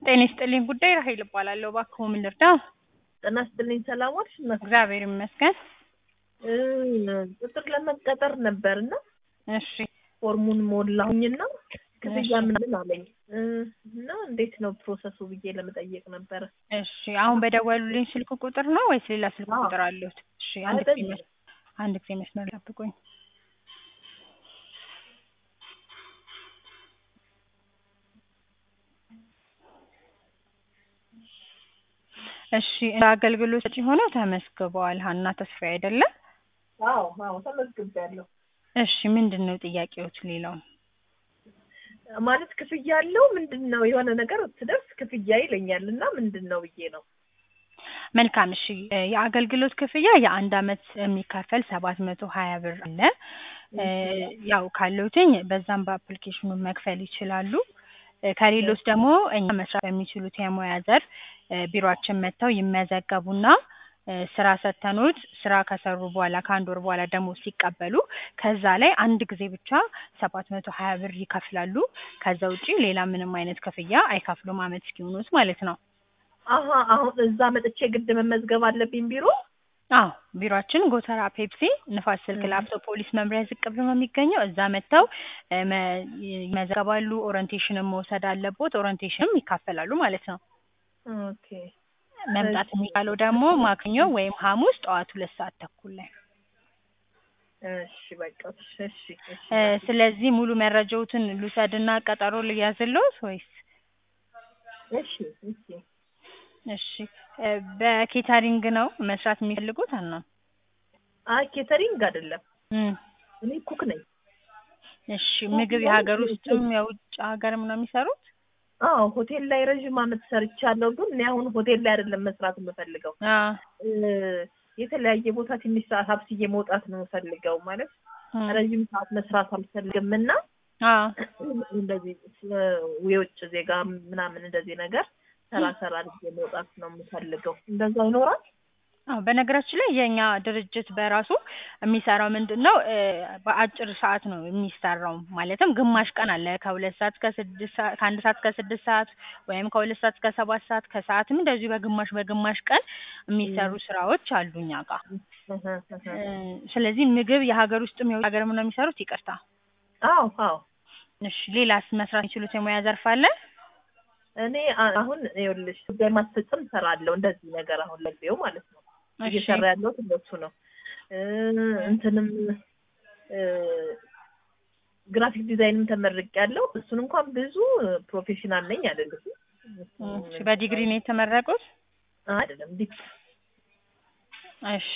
ጤና ይስጥልኝ ጉዳይ ራሄል እባላለሁ። እባክዎ ምን ልርዳ? ጤና ይስጥልኝ ሰላም ዋልሽ? እናት እግዚአብሔር ይመስገን። እ ቅጥር ለመቀጠር ነበርና እሺ ፎርሙን ሞላሁኝና ክፍያ እሺ። ምናምን አለኝ እ እና እንዴት ነው ፕሮሰሱ ብዬ ለመጠየቅ ነበረ። እሺ አሁን በደወሉልኝ ስልክ ቁጥር ነው ወይስ ሌላ ስልክ አዎ። ቁጥር አለሁት? እሺ አንድ አይ፣ ጊዜ በዚህ መስ- አንድ ጊዜ መስመር ጠብቁኝ። እሺ አገልግሎት ሰጪ ሆነው ተመስግበዋል። ሀና ተስፋዬ አይደለም? አዎ አዎ ተመዝግቤያለሁ። እሺ ምንድን ነው ጥያቄዎት? ሌላው ማለት ክፍያ አለው ምንድን ነው የሆነ ነገር ስደርስ ክፍያ ይለኛል እና ምንድን ነው ብዬ ነው። መልካም እሺ እ የአገልግሎት ክፍያ የአንድ አመት የሚከፈል ሰባት መቶ ሀያ ብር አለ። እ ያው ካለውትኝ በዛም በአፕሊኬሽኑ መክፈል ይችላሉ። እ ከሌሎች ደግሞ እኛ መስራት በሚችሉት የሙያ ዘርፍ እ ቢሮአችን መጥተው ይመዘገቡና እ ስራ ሰተኖት ስራ ከሰሩ በኋላ ከአንድ ወር በኋላ ደሞዝ ሲቀበሉ ከዛ ላይ አንድ ጊዜ ብቻ ሰባት መቶ ሀያ ብር ይከፍላሉ። ከዛ ውጪ ሌላ ምንም አይነት ክፍያ አይከፍሉም አመት እስኪሆኑት ማለት ነው። አሀ አሁን እዛ መጥቼ ግድ መመዝገብ አለብኝ ቢሮ? አዎ ቢሮአችን ጎተራ ፔፕሲ ንፋስ ስልክ እ ላፍቶ ፖሊስ መምሪያ ዝቅ ብሎ ነው የሚገኘው። እዛ መጥተው እ መ- ይመዘገባሉ። ኦሪንቴሽንም መውሰድ አለቦት። ኦሪንቴሽንም ይካፈላሉ ማለት ነው። ኦኬ መምጣት እሺ የሚቻለው ደግሞ ማክኞ ወይም ሐሙስ ጠዋት ሁለት ሰዓት ተኩል ላይ። እሺ በቃ እሺ እሺ እሺ እ እናቴ ስለዚህ ሙሉ መረጃዎትን ልውሰድና ቀጠሮ ልያዝልዎት ወይስ? እሺ እሺ እሺ እ በኬተሪንግ ነው መስራት የሚፈልጉት? አና አይ ኬተሪንግ አይደለም እም እኔ ኩክ ነኝ። እሺ ኩክ ምግብ ማለት የሀገር ሆቴል ውስጥም የውጭ ሀገርም ነው የሚሰሩት? አዎ ሆቴል ላይ ረዥም አመት ሰርቻለሁ። ግን እኔ አሁን ሆቴል ላይ አይደለም መስራት የምፈልገው አ እ የተለያየ ቦታ ትንሽ ሰዓት ሀብስዬ መውጣት ነው የምፈልገው። ማለት እም ረዥም ሰዓት መስራት አልፈልግም እና አ እንደዚህ ስ- የውጭ ዜጋ ምናምን እንደዚህ ነገር ሰራ ሰራ አድርጌ መውጣት ነው የምፈልገው። እንደዛ ይኖራል? አዎ በነገራችን ላይ የእኛ ድርጅት በራሱ የሚሰራው ምንድን ነው እ በአጭር ሰዓት ነው የሚሰራው። ማለትም ግማሽ ቀን አለ ከሁለት ሰዓት እስከ ስድስት ሰዓት ከአንድ ሰዓት እስከ ስድስት ሰዓት ወይም ከሁለት ሰዓት እስከ ሰባት ሰዓት ከሰዓትም እንደዚሁ በግማሽ በግማሽ ቀን የሚሰሩ ስራዎች አሉ እኛ ጋር። እህ እህ እ ስለዚህ ምግብ የሀገር ውስጥም የውጭ ሀገርም ነው የሚሰሩት? ይቅርታ። አዎ አዎ እሺ ሌላስ መስራት የሚችሉት የሙያ ዘርፍ አለ? እኔ አ- አሁን ይኸውልሽ ጉዳይ ማስፈጸም እሰራለሁ እንደዚህ ነገር አሁን ለጊዜው ማለት ነው እሺ እየሰራ ያለሁት እንደሱ ነው። እ እንትንም እ ግራፊክ ዲዛይንም ተመርቄያለሁ። እሱን እንኳን ብዙ ፕሮፌሽናል ነኝ አይደለም እሺ በዲግሪ ነው የተመረቁት? አይደለም ዲፕ እሺ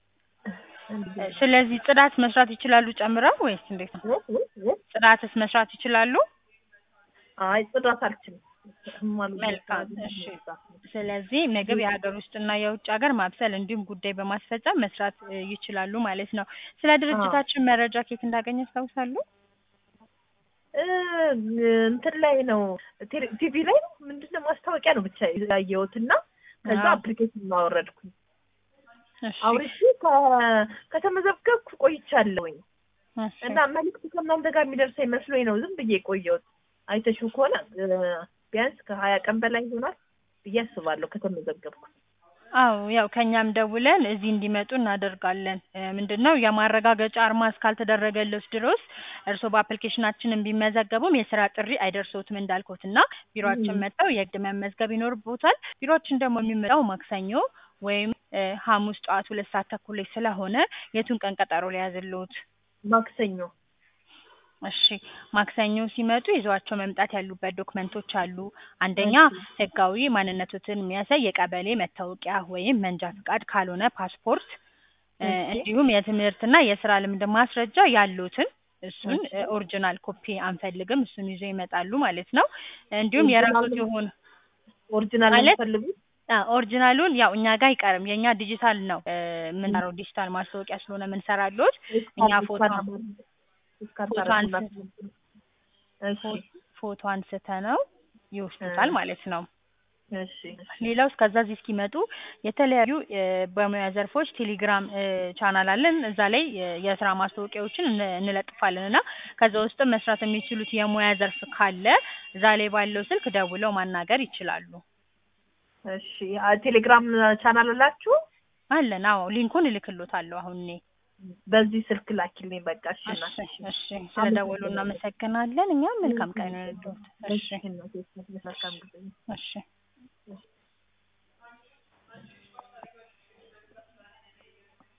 ስለዚህ ጽዳት መስራት ይችላሉ ጨምረው ወይስ እንዴት ነው? ጽዳትስ መስራት ይችላሉ? አይ ጽዳት አልችልም። እማልወደው መልካም ስራ እሺ። ጽዳት ነው። ስለዚህ ምግብ የሀገር ውስጥና የውጭ ሀገር ማብሰል እንዲሁም ጉዳይ በማስፈጸም መስራት እ ይችላሉ ማለት ነው። ስለ ድርጅታችን መረጃ ከየት እንዳገኘ ያስታውሳሉ? እ እንትን ላይ ነው ቴሌ- ቲቪ ላይ ነው ምንድን ነው ማስታወቂያ ነው ብቻ ያየሁት እና ከዛ አዎ። አፕሊኬሽን አወረድኩኝ። እሺ አውርጄ ከ- ከተመዘገብኩ ቆይቻለሁኝ እሺ እና መልዕክቱ ከእናንተ ጋር የሚደርሰኝ መስሎኝ ነው ዝም ብዬ የቆየሁት። አይተሽው ከሆነ እ ቢያንስ ከሀያ ቀን በላይ ይሆናል ብዬ አስባለሁ ከተመዘገብኩ። አዎ ያው ከኛም ደውለን እዚህ እንዲመጡ እናደርጋለን። እ ምንድን ነው የማረጋገጫ አርማ እስካልተደረገለት ድረስ እርስዎ በአፕሊኬሽናችን ቢመዘገቡም የስራ ጥሪ አይደርሶትም እንዳልኩት እና ቢሮአችን ም። መጥተው የግድ መመዝገብ ይኖርቦታል። ቢሮአችን ደግሞ የሚመጣው ማክሰኞ ወይም እ ሐሙስ ጠዋት ሁለት ሰዓት ተኩል ላይ ስለሆነ የቱን ቀን ቀጠሮ ሊያዝልዎት? ማክሰኞ እሺ ማክሰኞ ሲመጡ ይዘዋቸው መምጣት ያሉበት ዶክመንቶች አሉ። አንደኛ እሺ ህጋዊ ማንነቶትን የሚያሳይ የቀበሌ መታወቂያ ወይም መንጃ ፍቃድ ካልሆነ ፓስፖርት እ እሺ እንዲሁም የትምህርትና የስራ ልምድ ማስረጃ ያሉትን እሱን እሺ እ ኦሪጂናል ኮፒ አንፈልግም። እሱን ይዘው ይመጣሉ ማለት ነው። እንዲሁም የራሶት ኦሪጂናል የሆነ ኦሪጂናል ነው ማለት የምትፈልጉት? አ ኦሪጂናሉን ያው እኛ ጋር አይቀርም። የእኛ ዲጂታል ነው እ የምንሰራው ዲጂታል ማስታወቂያ ስለሆነ የምንሰራልዎት እኛ እስካን ፎቶ እስካን አማር እስካን ፎቶ ታረጉና አንስ እሺ ፎቶ አንስተ ነው ይወስዱታል እ ማለት ነው። እሺ እሺ ሌላው እስከዛ እዚህ እስኪመጡ የተለያዩ እ በሙያ ዘርፎች ቴሌግራም እ ቻናል አለን። እዛ ላይ እ የስራ ማስታወቂያዎችን እን እንለጥፋለን እና ከዛ ውስጥም መስራት የሚችሉት የሙያ ዘርፍ ካለ እዛ ላይ ባለው ስልክ ደውለው ማናገር ይችላሉ። እሺ አ ቴሌግራም ቻናል አላችሁ? አለን። አዎ ሊንኩን እልክሎታለሁ አሁን እኔ። በዚህ ስልክ ላኪልኝ በቃ። እሺ እሺ እናቴ እሺ ስለደወሉ እናመሰግናለን። እኛም መልካም ቀን ይሁንልዎት። እሺ እሺ እናቴ መልካም ጊዜ እሺ